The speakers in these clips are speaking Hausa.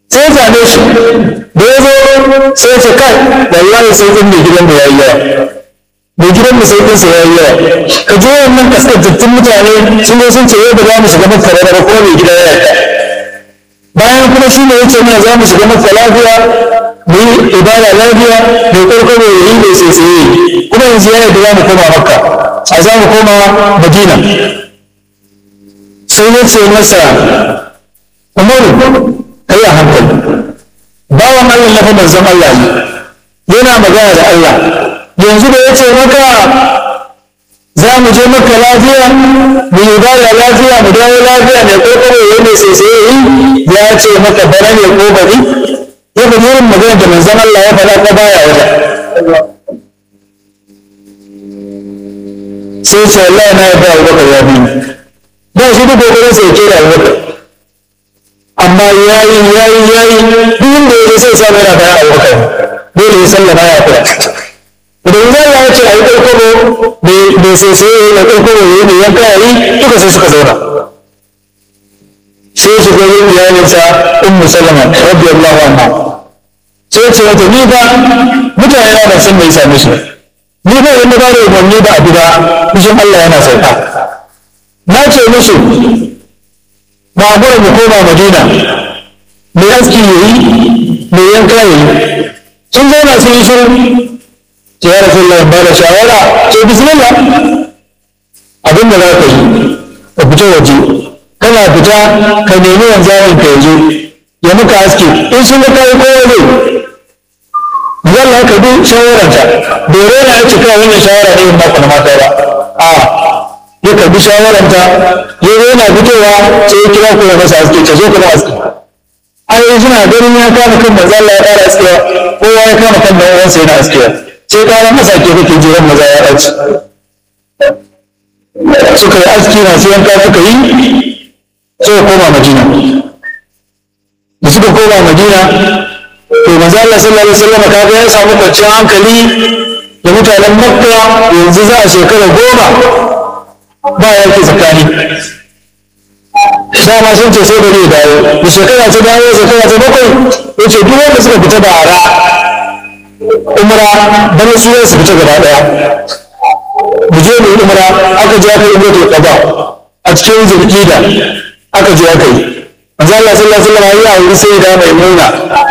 sai ya same shi da ya zo sai ya ce kai wallahi sai in mai gidan mu yayi yawa mai gidan mu sai ɗinsa yayi yawa ka je wannan kaskantattun mutane sun zo sun ce yau da za mu shiga makka da ba kuma mai gida ya yarda bayan kuma shi ne yace mana za mu shiga makka lafiya mu yi ibada lafiya mai ƙarƙaro ya yi mai tsaitsaye kuma yanzu ya yarda za mu koma makka a za mu koma madina sai ya ce masa umaru kai a hankali bawan allah na fa manzon allah ne yana magana da allah yanzu da ya ce maka za mu je maka lafiya mu yi bada lafiya mu dawo lafiya mai kokoro ya mai sai sai yi ya ce maka bana ne ko bari ya fi irin magana da manzon Allah ya faɗa ka baya wata sai ce Allah na yarda Abubakar ya bi ba shi duk kokarin sai ke da Abubakar amma yayi yayi yayi duk inda ya sai sa yana bayan Abubakar dole ya sallama ya fara idan za ya ce a yi ƙarƙaro bai sai sai na ƙarƙaro ya yi mai yanka ya yi duka sai suka zauna sai su ga yin iyalinsa ummu salama radiyallahu anha sai ce mata ni ba mutane na ban san me yasa musu ni ba wanda ba da umarni ba a gida kushin Allah yana sauka na ce musu ba a gwada mu koma Madina mai aski ya yi mai yanka ya yi sun zauna sun yi shiru ce ya rasu Allah ba da shawara ce bismillah abin da za ka yi ka fita waje kana fita ka nemi wanzamin ka yazo ya muka haske in sun ga kai kowa zai yalla ka bi shawararta dore na ya cika wannan shawara ne ba kuma mata ba a ya ka bi shawararta ya zo yana fitowa sai ya kira ku ya masa haske ta zo kuma haske ai suna ganin ya kama kan manzo Allah ya fara askewa kowa ya kama kan dan uwansa yana askewa sai kayan masa ke kake jiran maza ya ɗaci suka yi aski masu yanka suka yi suka koma madina da suka koma madina to maza Allah sallallahu alaihi wasallam kaga ya samu kwanciyar hankali da mutanen makka yanzu za a shekara goma ba yaki tsakani dama sun ce sai da zai dawo da shekara ta dawo shekara ta bakwai ya ce duk wanda suka fita da ara umra bana su su fita gaba daya mu je mu umra aka je aka yi umra qada a cikin zulhijja aka je aka yi manzo Allah sallallahu alaihi wasallam ya auri sai da mai nuna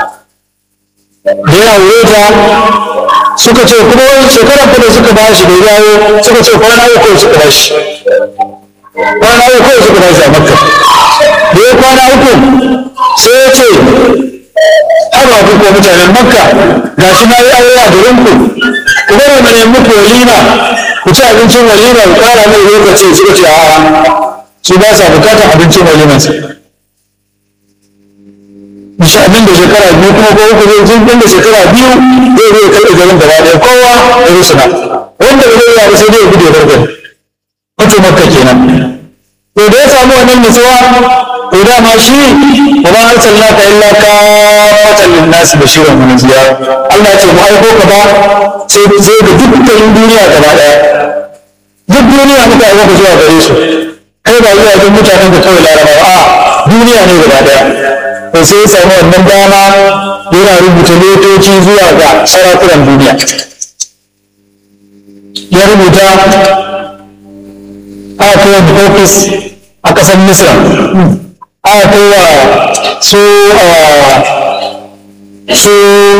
da ya aure ta suka ce kuma wani shekara da suka ba shi da yawo suka ce kwana uku suka ba shi kwana uku suka ba shi a makka da ya kwana uku sai ya ce haba ku ko mutanen makka ga shi na yi aure a garin ku ku bari mu nemi muku walima ku ci abincin walima ku kara mai lokaci suka ce a'a su ba sa bukatar abincin waliman sa insha abin da shekara biyu kuma ko uku zai jin da shekara biyu zai zai kai garin gaba ɗaya kowa ya rusuna wanda ba zai yi sai dai ya gudu ya bar gari wato makka kenan to da ya samu wannan nutsuwa to dama shi wa ma arsalnaka illa kafatan lin-nasi bashiran wa nadhira Allah ce mu aiko ka ba sai sai ga dukkan duniya gaba daya duk duniya muka aiko ka zuwa gare su kai ba zuwa ga mutanen da kawai larabawa a duniya ne gaba daya to sai ya samu wannan dama yana rubuta letoci zuwa ga sarakunan duniya ya rubuta aka kai wani ofis a ƙasar misra aka kai wa su su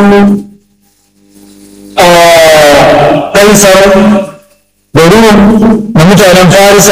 kaisar da rum da mutanen farisa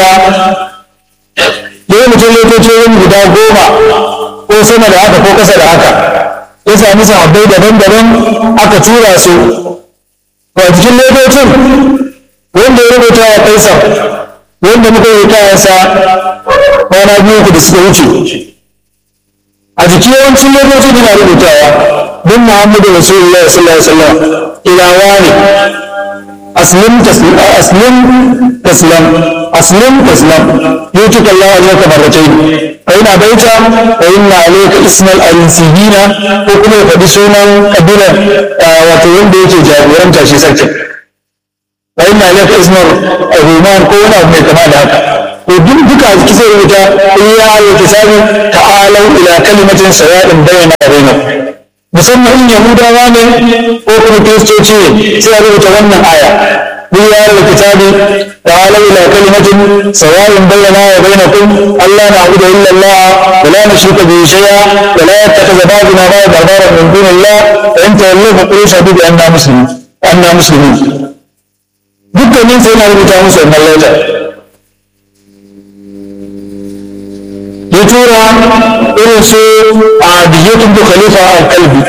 ya yi mutum lokacin guda goma ko sama da haka ko ƙasa da haka ya sami sahabbai daban-daban aka tura su a cikin lokacin wanda ya rubuta wa kaisar wanda muka yi kayansa kwana biyu ku da suka wuce a jiki yawancin lokaci da na rubutawa don muhammadu rasulullah sallallahu alaihi wasallam ilawa ne aslim taslim aslim taslam aslim taslam yutuka Allah alayka marratayn fa ina baita wa inna alayka ismal al-insibina ko kuma ya faɗi sunan kabilar wato wanda yake jagoranta shi sarkin wa inna alayka ismal al-ruman ko wani abu mai kama da haka to duk duka a ciki sai rubuta iya ya kisabi ta'alau ila kalimatin sawa'in bayyana bainakum musamman in yahudawa ne ko kuma kiristoci ne sai a rubuta wannan aya قل يا أهل الكتاب تعالوا إلى كلمة سواء بيننا وبينكم ألا نعبد إلا الله ولا نشرك به شيئا ولا يتخذ بعضنا بعضا أربابا من دون الله فإن تولوا فقولوا اشهدوا بأننا مسلمون أننا مسلمون dukkanin sai na rubuta musu wannan lauta ya tura irin su a dijitun da khalifa al-kalbi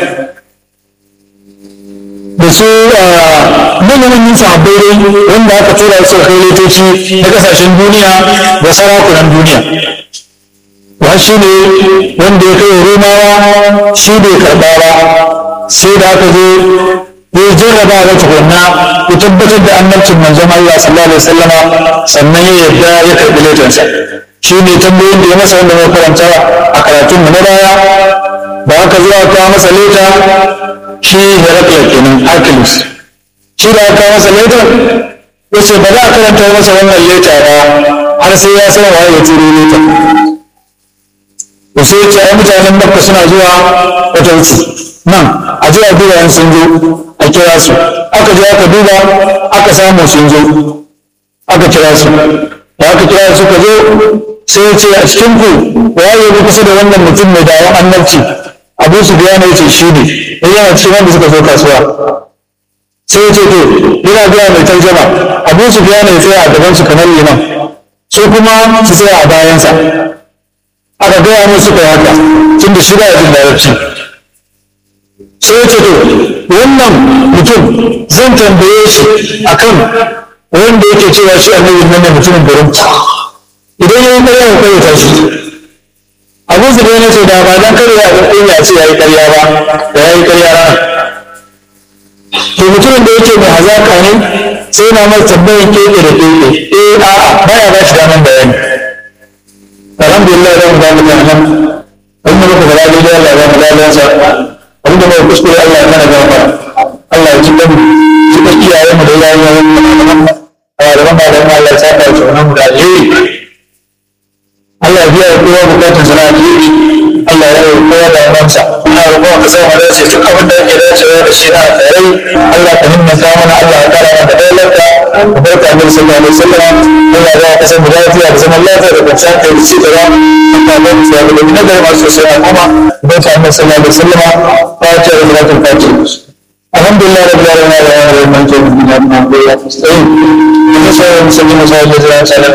da su manyan sahabbai dai wanda aka tura su kai letoci na kasashen duniya da sarakunan duniya wa shi ne wanda ya kai romawa shi bai karɓa ba sai da aka zo ya jarraba ga tukunna ya tabbatar da annabcin manzon Allah sallallahu alaihi wasallama sannan ya yarda ya karɓi letonsa shi ne tambayoyin da ya masa wanda muka karanta a karatun mu na baya da aka zo aka masa leta shi Herakla kenan Hercules shi da aka masa leta ya ce ba za a karanta masa wannan leta ba har sai ya san waye ya turo leta to sai ya ce ai mutanen Makka suna zuwa wata wuce nan a je a duba yan sun zo a kira su aka je aka duba aka samu sun zo aka kira su da aka kira su ka zo sai ya ce a cikin ku waye ya kusa da wannan mutum mai dawon annabci abu su biya ne ce shi ne in yana cikin wanda suka zo kasuwa sai ya ce to yana biya mai tarjama abu su biya ne tsaya a gaban su kamar liman su kuma su tsaya a bayansa aka gaya musu kai haka tun da shi ba ya jin larabci sai ya ce to wannan mutum zan tambaye shi akan wanda yake cewa shi annabi nan ne mutumin garin idan ya yi ƙarya ya kai ta shi abu su ne ce da ba dan kare ya ɗin ya ce ya yi ƙarya ba da ya yi ƙarya rana to mutumin da yake mai hazaka ne sai na masa tambayin keke da keke eh a'a baya ba shi daman bayani alhamdulillah da mu damu nan wanda muka fara daidai Allah ya mu lalansa wanda mai kuskure Allah ya mana gafara Allah ya ji mu ji da iyayen mu da iyayen mu da malaman malaman Allah ya saka shi wannan mu da alheri Allah ya biya kowa bukatun sana alheri Allah ya yi kowa da amansa ina roƙon ka sa mu dace duk abin da yake dacewa da shi na alkhairai Allah ka himmata mana Allah ya kara mana dailarka ka barka annabi sallallahu alaihi wasallam Allah ya ka san mu lafiya da zaman lafiya da kwanciyar kai da cigaba Allah ya mu sa da na gari masu sosai a kuma barka annabi sallallahu alaihi wasallam fatiha da salatul fatiha الحمد لله رب العالمين على هذا المنزل من الحمد لله مستعين ونسأل المسلمين وصلى الله عليه وسلم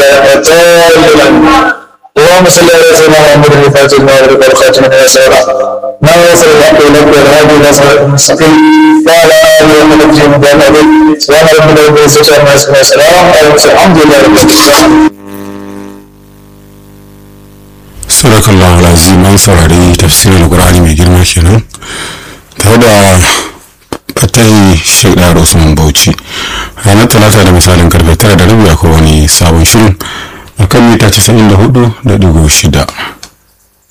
اللهم صل على سيدنا محمد الفاتح لما أغلق والخاتم لما سبق ما وصل الحق إليك والهادي إلى صراط المستقيم وعلى آله وصحبه وسلم سبحان ربك رب العزة عما يصفون وسلام على المرسلين الحمد لله رب العالمين sadakallahu alazim an saurari tafsirin alkur'ani mai girma kenan tare da fatahi shek da usman bauchi ranar talata da misalin karfe tara da rabi akwai wani sabon shirin a kan mita 94.6